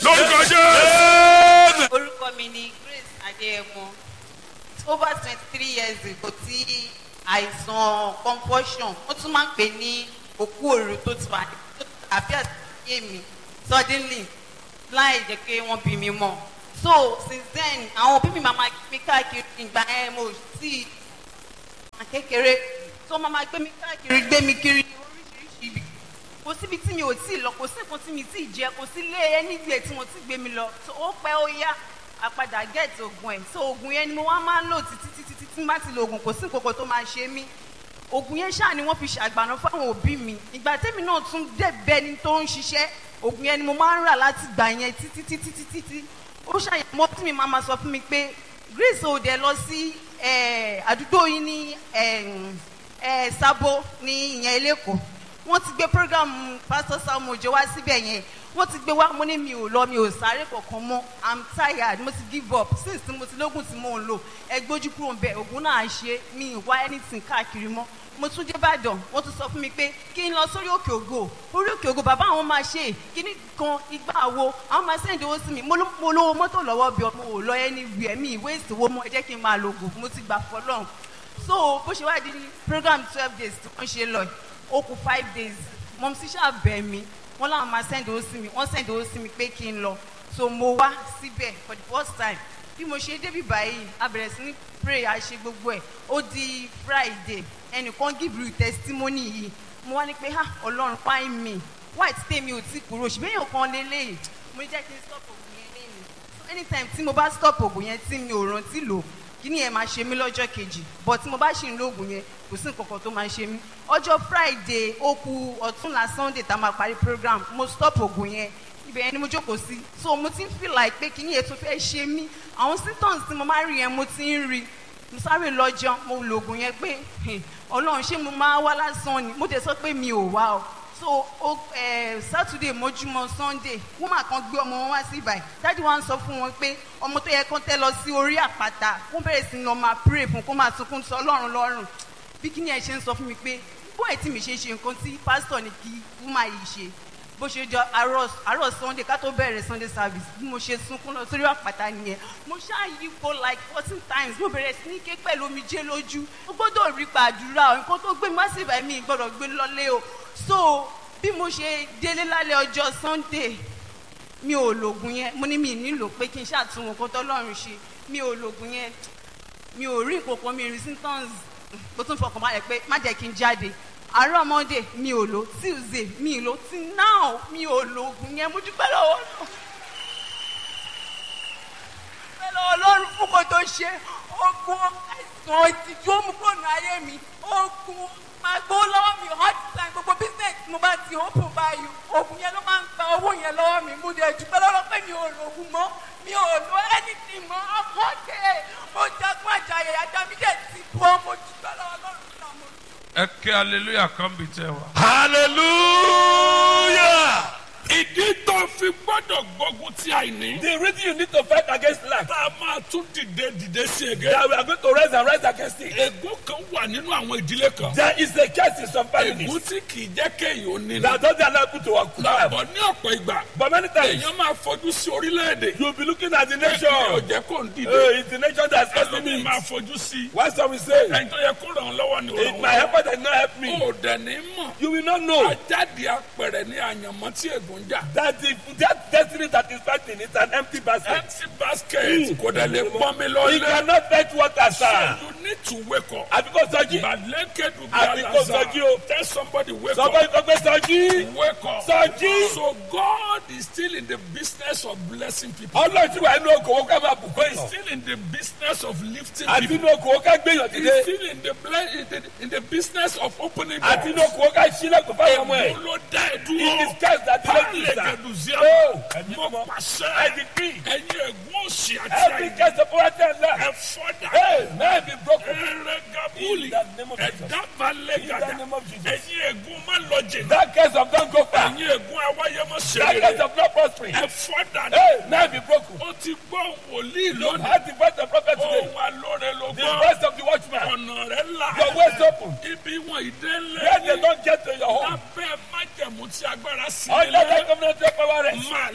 lórúkọ jẹ́. orúkọ mi ni grace adéyẹmọ over twenty three years ago tí àìsàn confusion wọ́n tún máa ń pè ní òkú òru tó ti wà ní àfíà sí ayé mi suddenly láì jẹ́ pé wọ́n bí mi mọ́ so since then àwọn òbí mi máa ma gbé mi káàkiri ìgbà yẹn mo sì kékeré tó máa ma gbé mi káàkiri gbé mi kiri oríṣiríṣi ibi kò síbi tí mi ò tí ì lọ kò sí nǹkan tí mi tí ì jẹ kò sí ilé ẹni gbé tí mo ti gbé mi lọ so ó pẹ́ ó yá àpadà get oògùn ẹ̀ so oògùn yẹn ni mo wá máa ń lò títí títí títí tí má ti lo oògùn kò sí nǹkan kan tó máa ṣe mí oògùn yẹn ṣáà ni wọ́n fi ṣàgbàna fáwọn òbí mi ìgbà tẹ́mi náà tún débẹ̀ ni tó ń ṣiṣẹ́ oògùn yẹn ni mo máa ń rà láti gbà yẹn títí títí títí tí ó ṣàyẹ̀mọ́ tí mi máa ma sọ fún mi pé grace ò dẹ̀ lọ sí eh, àdúgbò yín ní eh, eh, sábó ní ìyẹn eléko wọ́n ti gbé program pastor sam ojo wá síbẹ̀ yẹn wọ́n ti gbé wá mo ní mi ò lọ mi ò sáré kankan mọ́ i'm tired mo ti give up since tí mo ti lóògùn tí mò ń lò ẹ gbójú kúrò ń bẹ ògùn náà ṣe mi ì wá anything káàkiri mọ́ mo tún dé ìbàdàn wọ́n tún sọ fún mi pé kí n lọ sórí òkè ògo orí òkè ògo bàbá àwọn máa ṣe kíní kan igbá wo àwọn máa sẹ́ǹdì owó sí mi mo ló- mo lówó mọ́tò lọ́wọ́ bí ọmọ ò lọ ẹni wì ẹ̀mí ìwé ìsìnwó mọ́ ẹ jẹ́ kí n máa lo ògùn mo ti gbà fọlọ́run so bó ṣe wá di program twelve days tí wọ́n ṣe lọ ó kù five days mọ̀mí sí ṣàbẹ̀ mi wọ́n láwọn máa send owó sí mi wọ́n send owó sí mi pé kí n lọ so mo wá síbẹ̀ for the first time bí mo ṣe débi báyìí a bẹ̀rẹ̀ sí ní pray a ṣe gbogbo ẹ̀ ó di friday ẹnìkan give you testimony yìí mo wá ní pé ha ọlọ́run fáìn mi white tèmi ò tí kúrò ṣùgbọ́n èèyàn kan lélẹ́yìí mo ní jẹ́ kí n stop ògùn yẹn lẹ́yìn so anytime tí mo bá stop ògùn yẹn tí mi ò rántí lò kíní yẹn máa ṣe mí lọ́jọ́ kejì but tí mo bá ṣì ń lo ògùn yẹn kò sí nǹkan kan tó máa ṣe mí ọjọ́ friday ó ku ọ̀túnla sunday tá a máa parí program mo stop ògùn yẹn ibẹ̀ yẹn ni mo jókòó sí so mo ti ń feel like pé kíní yẹn tó fẹ́ ṣe mí àwọn symptoms tí mo máa ń rí yẹn mo ti ń rí mo sáré lọ jẹun mo lo ògùn yẹn pé "Hey, ọlọ́run ṣé mo máa wá lásán ni mo dẹ̀ sọ pé mi ò wá o so o eh, saturday mojúmọ sunday woman kan gbé ọmọ wọn wá sí ibàyí dájú wa ń sọ fún wọn pé ọmọ tó yẹ kán tẹ lọ sí orí àpáta kó bẹ̀rẹ̀ sí ní lọ máa pray fún kó máa sunkún sọ ọlọ́run lọ́rùn bí kíni ẹ̀ ṣe ń sọ fún mi pé bó ẹ̀ tí mi ṣe ṣe nǹkan tí pásítọ̀ ní kí woman yìí ṣe bó ṣe jọ àárọ̀ àárọ̀ sunday ká tó bẹ̀rẹ̀ sunday service bí mo ṣe sunkún lọ sórí àpáta nìyẹn mo ṣáà yípo like fourteen times mo bẹ̀rẹ̀ sí ní ké pẹ̀lú omijé lójú mo gbọ́dọ̀ rí gbàdúrà o nǹkan tó gbé massive ẹ̀mí gbọ́dọ̀ gbé lọ́lé o so bí mo ṣe délé lálẹ́ ọjọ́ sunday mi ò lògùn yẹn mo ní mi nílò pé kí n ṣàtúnwò nǹkan tọ́lọ́run ṣe mi ò lògùn yẹn mi ò rí nǹkan kan mi rí symptoms mo tún fọkàn balẹ̀ pé má jẹ́ kí n jáde àárọ̀ monday mi ò lò tuesday mi ò lò tí now mi ò lògùn yẹn mo dúpẹ́ lọ́wọ́ náà dúpẹ́ lọ́wọ́ lọ́run fún kò tó ṣe ogun àìsàn ìtìjú òmùkọ́nù ayé mi ogun máa gbó lọ́wọ́ mi hard time gbogbo business mo bá ti open báyìí ogun yẹn ló máa ń gba owó yẹn lọ́wọ́ mi mo dẹ̀ dúpẹ́ lọ́wọ́ pé mi ò lògùn mọ́ mi ò lo anything mọ́ ọkọ̀ dé mo jagun àjàyè ajá mi dẹ̀ ti bọ́ mo dúpẹ́ lọ́wọ́ lọ́run fún àwọn olùkọ́. ẹ kí hallelujah kan bí tẹ wá. hallelujah. ìdí tó fi gbọ́dọ̀ gbógun ti àìní. the reason you need to fight against lack. tá a máa tún dìde dìde sí ege. that we are going to rise and rise against it. ègún kan wà nínú àwọn ìdílé kan. there is a curse in some families. ègún tí kì í jẹ́ kéèyàn ó ní. that doesn't allow people to work hard. bọ̀ ní ọ̀pọ̀ ìgbà. but many times èèyàn máa fojú sí orílẹ̀-èdè. you will be looking at the èmi ò nation. jẹ́ kó ń dìde. Uh, it's the nation that's causing ẹlòmíì it. máa fojú sí. why some will say. ẹni tó yẹ kó ràn án lọ́wọ́ ni ò ràn it án my helper lọ́wọ́. did not help me. ó dẹ̀ ní mọ̀. you will not know. ajáde apẹ̀rẹ̀ ní àyànmọ́ tí ègún jà. that the that destiny that is fighting is an empty basket. empty basket kò dẹ̀ lè pọ́n mi he lọ́lẹ̀. cannot fetch water sir. you need to wake up. àbíkó sọjí. Bàlẹ́kẹ̀dù bí Àbíkó sọjí o. Tell somebody wake sọgbọ́n up. ìkọ́gbé sọjí. Wake up. Sọjí. So God is still in the business of blessing people. ọlọ́run tí wàá inú okòwò ká máa bùkún He's yàn. still in the business of lifting àti people. inú okòwò ká gbéyàn He's dìde. still in the, ble- in the in the business of opening àti inú doors. okòwò ká sílẹ̀kùn fáwọn ọmọ ẹ̀. Ègún ló dá ẹ it dúró. is cast that delay you sir. Bàlẹ́kẹ̀dù sí Oh, ẹ. Mo I pàṣẹ. decree. Ẹyin ègún òsì àti every àyè. case of poverty and lack. Ẹ fọ́dà. hey man be broken. Ẹrẹ́gàbúlì. In the name of Jesus. Ẹ̀dá balẹ̀ In the gàdà. name of Jesus. Ẹyin ègún má lọ jìnnà. that case of don go far. Ẹyin ègún awáyémọ́ that ṣẹlẹ̀. case of not prospering. Ẹ fọ́dà. hey man be broken. Ó ti gbọ́ wòlíì you lónìí. had the voice of prophet today. Ohun alóore ló the gbọ́. voice of the watchman. Ọ̀nà rẹ̀ là. your ways open. Ibi wọn ìdè where they ńlẹ̀. don get to your home. Lábẹ́ májẹ̀mú tí agbára sí under that ilé. covenant of power rest. Máa lọ bẹ̀.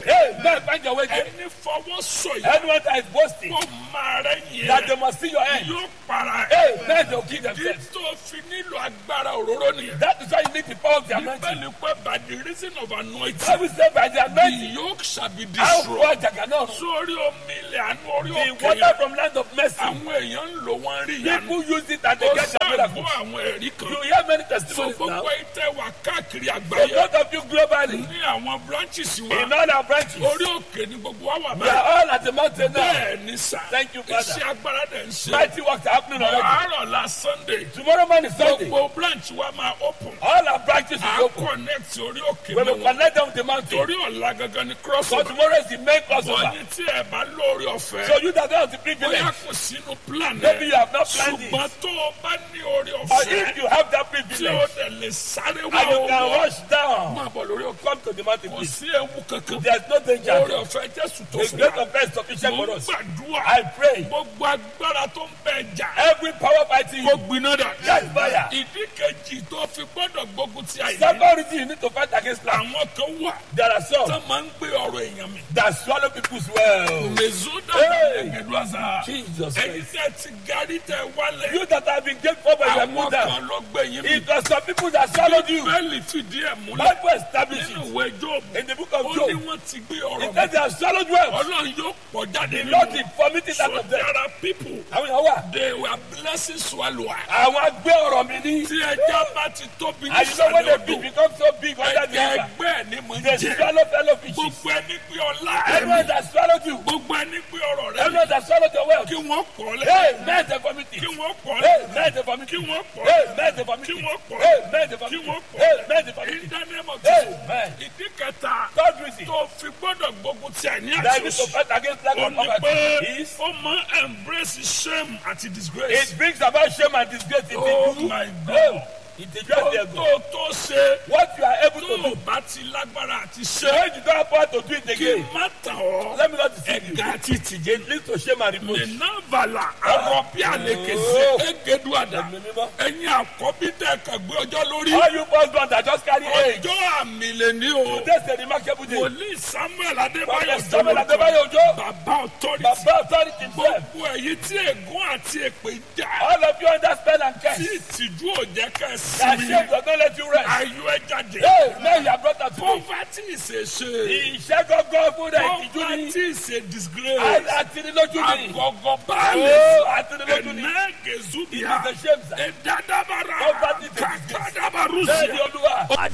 Hey, man, find your way there. ẹni fọwọ́ sọ̀yà Anyone that is boasting kó máa rẹ̀ yẹn that they must see your end. yóò para Hey, ẹ̀. man, they'll kill kí themselves. tó fi nílò agbára òróró nìyẹn. That is why you need the power of the anointing. bíbélì pé by the reason of anointing I will say by the the anointing, yoke shall be how destroyed. poor Jagana, sórí omi ilẹ̀ àánú orí the òkè water yẹn from land of mercy. àwọn èèyàn ń lò wọ́n rí ìyanu. People use it and they ó get their ṣàgbọ́ miracles. àwọn ẹ̀rí You kan. hear many so testimonies now. gbogbo ìtẹ́ wà káàkiri So àgbáyé both of you globally, ní àwọn branches in wa all our branches, orí òkè ni gbogbo wa wà we are báyìí. all at the mountain now. bẹ́ẹ̀ ni sà Thank you, Father. iṣẹ́ agbára dẹ̀ ń ṣe. Mighty works are happening already. àárọ̀ la sunday Tomorrow morning, Sunday, gbogbo branch wa máa open. all our branches a will open. connect orí òkè We will mọ́ wọn. connect them with the mountain. torí ọ̀la gangan ni So crossover. tomorrow is the main crossover. bọ̀yìn tí ẹ bá lórí ọ̀fẹ́. So you that don't have the privilege, bóyá kò sínú plan maybe you ẹ. have not planned it. ṣùgbọ́n tó o bá ní orí Or ọ̀fẹ́ if you have that tí o privilege, dẹ̀ lè sáré and wá you can owó. rush down, máa bọ̀ lórí òkè. come to the mountain, kò please. sí ewu kankan. There's no danger. orí ọ̀fẹ́ jésù tó The fún grace wa. of God is sufficient mo for ń us. gbàdúrà. I pray gbogbo agbára tó ń bẹ jà. every power fighting kó you, gbiná dà. Yes, fire. ìdí kejì tó fi gbọ́dọ̀ gbógun ti àìní. second reason you need to fight against life. àwọn kan wà There are some tó máa ń gbé ọ̀rọ̀ èèyàn mi. that swallow people's well. mèzúdà Hey. ẹ̀gẹ̀dù àṣà. Jesus ẹ̀yin Christ. tẹ́ ti garí tẹ wálẹ̀. You that have been grateful by your àwọn mother, kan ló gbé yín mi. it was some people that swallowed you. bẹ́ẹ̀lì fìdí ẹ̀ múlẹ̀. Bible established nínú it ìwé Jóòbù. in the book of ó ní Job. wọ́n ti gbé It ọ̀rọ̀ mi. says they have swallowed well. ọlọ́run yóò pọ̀ jáde The nínú Lord wọn. is vomiting out so of them. there are people Àwọn èèyàn wà. they were blessing swallower. Àwọn agbé ọ̀rọ̀ mi ní. tí ẹja bá ti tóbi ní And you know when sàlẹ̀ they odò. be- become so big under the ẹja river, ẹgbẹ́ ẹ̀ ni mo ń they jẹ. swallow fellow fishes. gbogbo ẹni gbé ọlá Everyone ẹ̀mí. that swallowed you, gbogbo ẹni gbé ọrọ̀ rẹ̀ everyone that swallowed your wealth, kí wọ́n pọ̀ hey, lẹ́. men they vomit kí it. wọ́n pọ̀ Hey, lẹ́. men they kí vomit it. wọ́n pọ̀ Hey, lẹ́. men they vomit kí it. wọ́n pọ̀ Hey, lẹ́. men they kí vomit wọ́n it. pọ̀ Hey, lẹ́. men they vomit in it. the name of Hey, Jesus. man. ìdí kẹta Third reason tó fi gbọ́dọ̀ gbógun ti àìní that you need to àṣọṣe. fight against lack ó of ní pé poverty is ó máa embrace shame àti disgrace. it brings about shame and disgrace. It Oh is you. my God. Oh, it is tó just tó there. tó ṣe What you are able tó to o do. bá ti lágbára àti So ṣe when you don't have power to do it kí again, má tàn ọ́ let me not deceive you. ẹ̀gá àti ìtìjẹ́ It leads to shame and reproach. nìyànbàlà ọ̀rọ̀ bí àlekè sí Oh. ẹ̀gẹ́dù àdá Ẹ̀mí mímọ́. ẹ̀yin àkọ́bí tẹ̀ kàn gbé ọjọ́ lórí All you firstborn that just carry age. ọjọ́ àmì lè ní o Today's a remarkable day. wòlíì samuel adébáyọ̀ Prophet Samuel Adébáyọ̀ Òjó. bàbá authority Baba authority himself. gbogbo ẹ̀yin tí ègún àti èpè jà All of you under spell and tí curse. ìtìjú ò jẹ́ ká ẹ That sinmi shame does not let you rest. ayọ̀ ẹ jáde Hey, now you are brought out today. poverty is a shame Ìṣẹ́ gọ́gọ́ fún rẹ̀ ìtìjú ni. poverty is a disgrace Àtinilójú ni. agọgọ Oh, baálé àtinilójú ni. ẹnẹgẹzubia It's a shame, sir. ẹdadabara Poverty is a disgrace. Bẹ́ẹ̀ni kakadabarusia Olúwa. at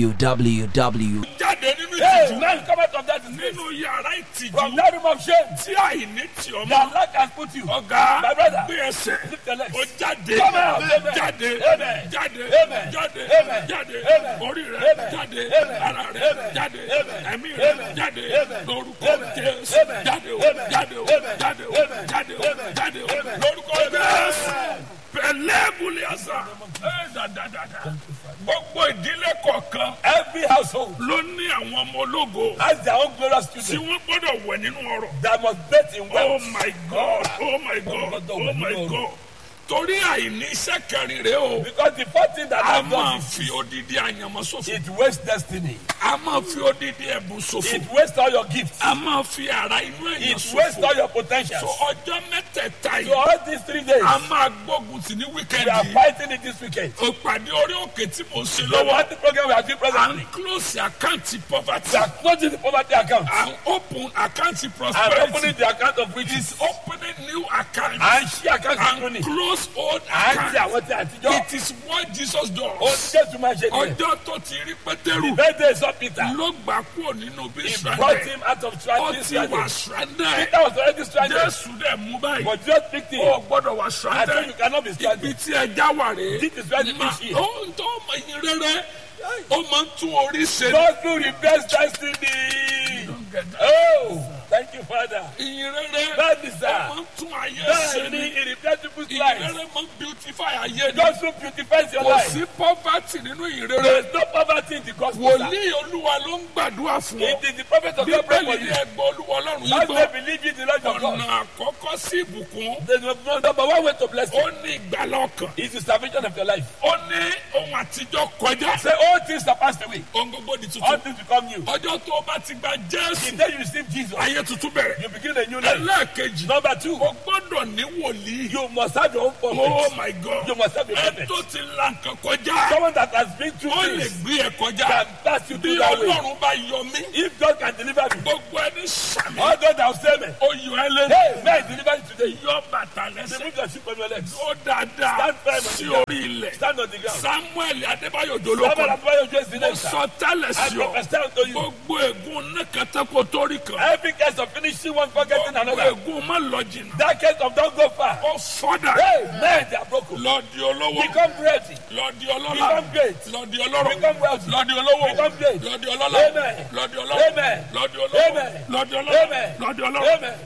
www. jáde nínú Hey, ìtìjú man come out of that disgrace. nínú yàrá From ìtìjú that room of shame. tí àìní tì ọmọ That lack has put you. ọ̀gá My brother. gbé ẹsẹ̀ Lift your legs. ó jáde Come out. Amen. jáde Amen. jáde Amen. jáde Amen. jáde Amen. orí rẹ Amen. jáde Amen. ara rẹ Amen. jáde Amen. ẹ̀mí rẹ Amen. jáde Amen. lórúkọ Amen. Jésù Amen. jáde o Amen. jáde o Amen. jáde o Amen. jáde o Amen. jáde o Amen. lórúkọ Amen. Jésù pẹ̀lẹ́ buliasa ẹ dadadada gbogbo ìdílé kọ̀ọ̀kan Every household ló ní àwọn ọmọ ológo has their own glorious tí children wọ́n gbọ́dọ̀ wẹ̀ nínú ọrọ̀. that must bet in Oh wealth. my God! Oh my God! Oh my God! Torí àìní iṣẹ́ kẹrin rẹ̀ o. Because the first thing that A I've máa done is fi odidi àyànmọ́ ṣòfò. it wastes destiny. A máa fi odidi ẹ̀bùn ṣòfò. It wastes all your gifts. A máa fi ara inú èèyàn It wastes all ṣòfò. your potentials. So ọjọ́ mẹ́tẹ̀ẹ̀ta So yìí, all these three days, a máa gbógun tì ní we are wíkẹ́ndì. fighting it this weekend. Òpàdé orí òkè tí mo ṣe The lọ́wọ́. party program we are doing À ń presently. close àkáǹtì poverty. We are closing the poverty account À ń open àkáǹtì and prosperity. opening the account of riches. Opening new account. And ṣí account And tuntun ni. close old À ń ṣe account. àwọn tí àtijọ́. It is what Jesus Ó does. ní Jésù máa ṣe nìyẹn. Ọjọ́ tó ti rí Pétérù The birthday is of Peter. ló gbà kúrò nínú bí He brought Israẹli. him out of Ó stranded. ti wà Peter stranded. was already stranded. Jésù dẹ̀ mú báyìí. But just picked him. Ó gbọ́dọ̀ wà I said you stranded. cannot be Ibi stranded. tí ẹja wà rèé. This is where the Ma- fish is. Ó ń tọ́ ọmọ yín rẹ́rẹ́. Ó máa ń tún orí ṣe. God will reverse destiny. Oh, thank you, Father. Ìyìn rẹ́rẹ́. Bẹ́ẹ̀ni Ó sá. máa ń tún ayé ṣe Bẹ́ẹ̀ni, ni. it reverses people's Ìyìn lives. rẹ́rẹ́ máa ń beautify ayé ni. God so beautifies your Kò life. sí poverty nínú ìyìn There rẹ́rẹ́. is no poverty in the gospel. sir. Wòlíì Olúwa ló ń gbàdúrà fún ọ. It is the prophet of God pray for Bíbélì you. ní ẹgbẹ́ Olúwa Ọlọ́run yìí As gbọ́. they believe in the Lord your God. ọ̀nà àkọ́kọ́ sí ìbùkún The number one way to bless ó you ní ìgbàlá ọkàn is the salvation of your life. ó ní ohun àtijọ́ kọjá. Say all things are passed away. ohun gbogbo di All tuntun. things become new. ọjọ́ tó o bá ti gba The jésù. day you receive Jesus, ayé tuntun bẹ̀rẹ̀. you begin a new life. ẹlẹ́ẹ̀kejì. Number two, o gbọ́dọ̀ ní wòlíì. you must have your own oh prophet. my god. You must have a ẹ prophet. tó ti la nǹkan kọjá. Someone that has been through ó lè things gbé ẹ kọjá. can pass you bí through that way. ọlọ́run bá yọ mí. If God can deliver me, gbogbo ẹni sàmì. all God that will save me. ó yọ ẹ lé. Hey, may I deliver you today. yọ bàtà lẹ́sẹ̀. Remove your shoe from your legs. ó dáadáa Stand firm on sí the ground. orí ilẹ̀. Stand on the ground. samuel adébáyọ̀ Someone jolókọ̀. has brought you to mo the sọ tẹ́lẹ̀ I sí ọ. prophesy unto you. gbogbo ègún nẹ́kẹ́tẹ́kọ̀ torí kan. Every case of finishing one, forgetting gbogbo another. ègún má lọ jìnnà. That case of don't go far. ó fọ́dà. Hey, man, they are broken. lọ di olówó. Become ready. lọ di ọlọ́lá. Become great. lọ di ọlọ́rọ̀. Become wealthy. lọ di olówó. Become great. lọ di ọlọ́lá. Amen. lọ di ọlọ́rọ̀. Amen. lọ di olówó. Amen. lọ di ọlọ́rọ̀. Amen. lọ di ọlọ́rọ̀. Amen.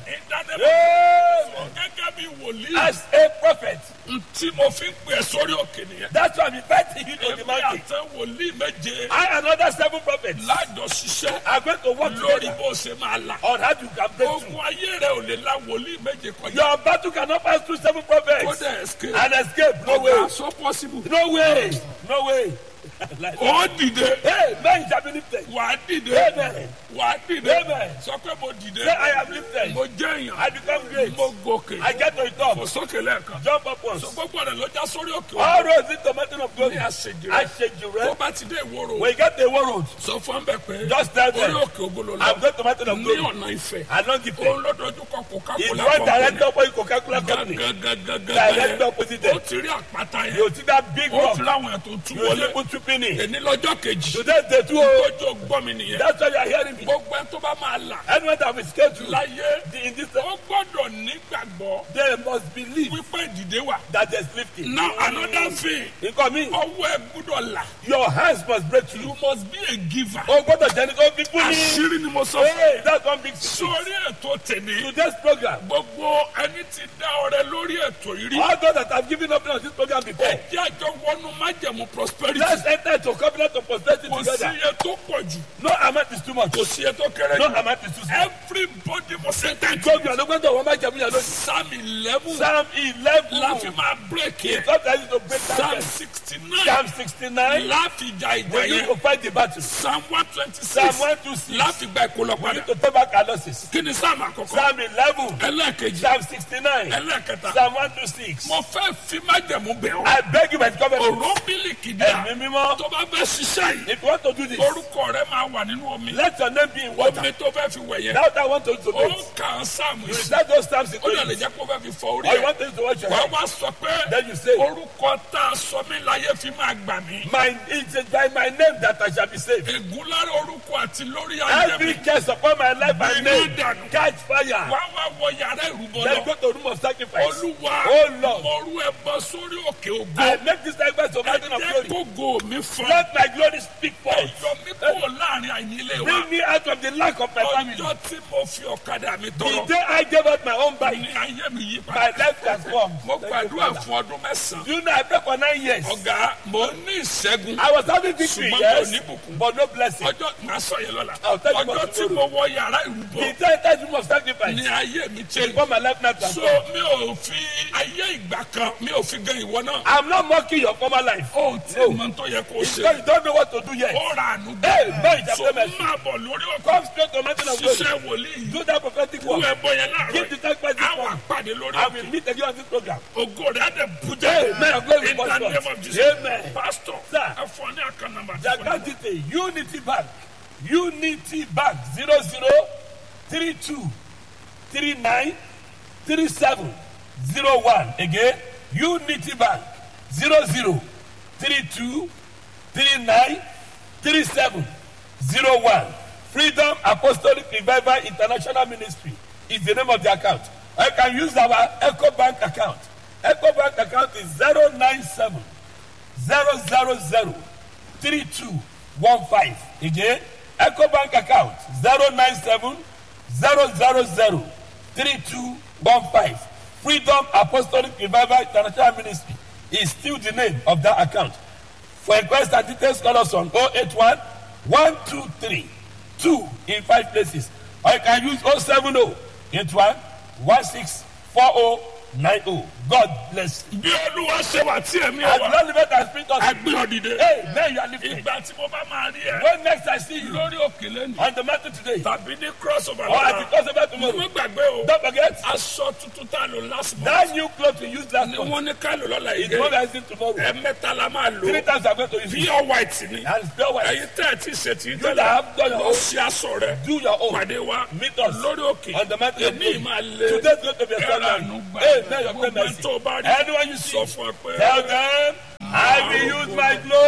ìdánimọ̀ Amen. gẹ́gẹ́ bí wòlíì. As a prophet, tí mo fi ń pè é sórí òkè nìyẹn. that's why I'm inviting you to the èmi mountain. àtẹ wòlíì méje. I and other seven prophets lájọ ṣiṣẹ́ are going to work lórí together bó ṣe máa là. on how you can break ogun through. ayé rẹ ò lè la wòlíì méje kọjá. Your battle cannot pass through seven kó prophets dẹ̀ escape. and escape. No ọ̀gá way. so possible. No way. No way. Like that. ó dìde. Hey, man shall be lifted. wà á dìde. Amen. wà á dìde. Amen. sọ pé mo dìde. Say, I am lifted. mo jẹ́ èèyàn. I become great. mo gòkè. I get to the mo top. sókè lẹ́ẹ̀kan. Jump up once. sọ gbogbo rẹ̀ ló já sórí òkè All òkè. roads lead to mountain of glory. ní àṣejù I rẹ̀. shake you, tó right? bá ti dé ìwòrò. When you get to the road, sọ fún bẹ pé. Just tell them. orí òkè ògolo I'm lọ. going to mountain of ní glory. ọ̀nà ìfẹ́. Along the òun way. ló dojú kọ It's Coca-Cola one direct company. opposite Coca-Cola company. gàgàgàgàgà Direct yẹn. opposite ó them. ti rí àpáta yẹn. You see that big ó rock? ti ráwọn ẹ̀ tó tú You see wọlé. people tripping in. èní lọ́jọ́ kejì. Today day two. oh. tójú gbọ́ mi nìyẹn. That's why you are hearing me. gbogbo ẹ tó bá máa là. Anyone that will escape you láyé in this ó gbọ́dọ̀ nígbàgbọ́ they must believe wípé ìdìde wà. that there's lifting. now another thing Nǹkan mi, ọwọ́ ẹ gbọ́dọ̀ là. your hands must break through. you must be a giver. O gbọ́dọ̀ jẹ́ ní kó fi kú ní. àṣírí ni mo sọ fún Hey, that's one big secret. sórí ètò tèmi. Today's program, gbogbo ẹni tí dá ọrẹ lórí ètò yìí rí. all those that have given up on this program before, ẹ jẹ́ àjọ wọnú májẹ̀mú prosperity. let's enter into covenant of prosperity kò sí together. iye tó pọ̀ jù. No amount is too much. kò sí iye tó kéré No jù. amount is too small. everybody must enter into Gbogbo àná gbọ́dọ̀ wọ́n máa jẹ̀mú yẹn lónìí. psalm eleven. Psalm eleven. láfi máa break yẹ. Sometimes you to break that psalm verse. sixty nine. Psalm sixty-nine. láfi ja ìjà We need yẹn. to fight the battle. psalm one twenty Psalm six. one two six. láfi gba ìkólọ We need padà. to take back our losses. kí ni psalm àkọ́kọ́. Psalm eleven. ẹlẹ́ẹ̀kejì. Psalm sixty-nine. ẹlẹ́ẹ̀kẹta. Psalm one two six. mo fẹ́ fi májẹ̀mú bẹ̀ ọ́. I beg you by the covenant. òró mílíkì díà. Ẹ̀mí mímọ́. tó bá fẹ́ ṣiṣẹ́ yìí. If you want to do this, orúkọ rẹ máa wà nínú omi. let your name be in water. omi tó fẹ́ fi wẹ̀ yẹn. Now that I want to do ó this, kà á sáàmù you yìí. recite those Psalms in ó lè lè it. jẹ́ kó fẹ́ fi fọ orí Or you ẹ̀. want to use to wash your wàá hand. wá sọ pé Then you say, orúkọ tá a sọ mí láyé fi máa gbà mí. My, it is by my name that I shall be saved. ègún lára orúkọ àti lórí ayé Every mi. curse upon my life Bring and it name, down. catch fire. wá wá wọ yàrá ìrúbọ Then lọ. go to room of sacrifice. olúwa Oh Lord, mo rú ẹbọ sórí òkè I ògo. make this sacrifice of mountain of jẹ́ glory. kó go mi fún. Let my glory speak forth. yọ mí kúrò láàrin àìnílé wa. Bring me out of the lack of my family. ọjọ́ tí mo fi ọ̀kadà mi The tọrọ. day I gave out my own bike, ní ayé mi yí my padà. life transformed. mo Thank you, gbàdúrà Father. fún ọdún mẹ́sàn-án. You know, I prayed for nine years. ọ̀gá mo ní ìṣẹ́gun. I was having victory, Ṣùgbọ́n yes, mi ò ní bùkún. but no blessing. ọjọ́ màá sọ yẹn lọ́la. I'll tell you ọjọ́ about tí tomorrow. mo wọ yàrá ìrúbọ. The entire room of ní sacrifice ayé mi change. before my life now so transformed. mi ò fi ayé ìgbà kan mi ò fi gan ìwọ náà. I'm not mocking your former life. ó tí No. mo tó yẹ kó Because ṣe. you don't know what to do yet. ó ra àánú Hey, man, so chapter mercy. máa bọ̀ lórí ọkọ̀. Come straight to mountain of glory. ṣiṣẹ́ wòlíì. Do that prophetic kú work. ẹbọ yẹn láàárọ̀ Give the yìí. sacrifice this àwọn morning. àpàdé lórí I ọkọ̀. will meet again on this program. ògo rẹ̀ á dẹ̀ bú Hey, jẹ́. man, I'm going to in the prosper. name of Jesus. Amen. pastor Sir. ẹ fọ ní àkàn nàmbà. The account detail Unity Bank Unity Bank zero zero three two three nine three seven zero one again Unity Bank zero zero three two three nine three seven zero one Freedom Apostolic Revival International Ministry is the name of the account. I can use our Echo Bank account. Echo Bank account is zero nine seven zero zero zero three two one five again eco bank account zero nine seven zero zero zero three two one five freedom apostolic revival international ministry is still the name of that account for inquest and details call us on oh eight one one two three two in five places or you can use oh seven oh eight one one six four oh nine oh God bless you. bí olúwa ṣe wà tí ẹ̀mí As ẹ̀ wá Lord live and speak us. agbé ọ̀dìdẹ. Hey, now you are lifting. ìgbà tí mo bá máa rí ẹ When next I see you lórí òkèlè ni on the mountain today, tàbí ní cross over or at the lọ́la crossover mo tomorrow, gbàgbé o don't forget aṣọ tuntun tá a lò last month that new cloth you used last ni month wọ́n ní ká lò lọ́la is the one yìí that is in tomorrow. ẹ̀mẹ́ta la máa lò Three times I'm going to use it. pure white ni And it's pure white. ẹ̀yin tẹ́ ẹ̀ tí ì ṣe tí ì You that tẹ́lẹ̀ have done your lọ own, sí aṣọ rẹ do your own. pàdé wa Meet us lórí òkè on the mountain of èmi glory. máa lé Today's going to be a ẹ̀rọ Sunday. àánú gbà Hey, now your gbogbo prayer ẹ̀ tó bá rí Anyone you sọ see, fún ẹ pé tell them, I will use my glory.